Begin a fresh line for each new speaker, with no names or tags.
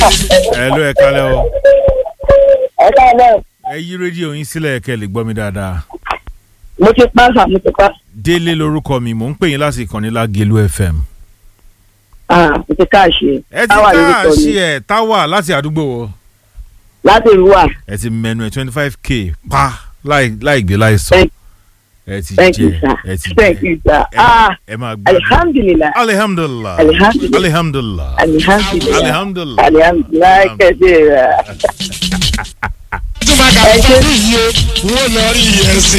ẹ ló ẹ kálẹ̀ o
ẹ káàbọ̀
ẹ yí rédíò yín sílẹ̀ kẹ́ lè gbọ́ mi dáadáa
mo ti pa sà mo ti pa
délé lorúkọ mi mò ń pè yín láti ìkànnì lágẹ̀lú fm
ah mo ti káàṣì
ẹ ti
táwa lórí
ká
sọ
ṣí
ni
ẹ táwà láti àdúgbò wo
láti ìlú wa
ẹ ti mẹnu ẹ twenty five k pa láì láì gbé láì sọ
Thank-
ẹ ti
thank you
jẹ
sir
ẹ ti
thank
jẹ
you sir
ẹ máa-
ah
ẹ máa gbádùn
alihamdulilayi
alihamdulilah
alihamdulilayi
alihamdulilah
alihamdulilayi
alihamdulilah
alihamdulilayi kẹsì rẹ
tó bá ga
Ẹ ṣé.
parí yìí o wọ́n lọ rí ẹ̀sìn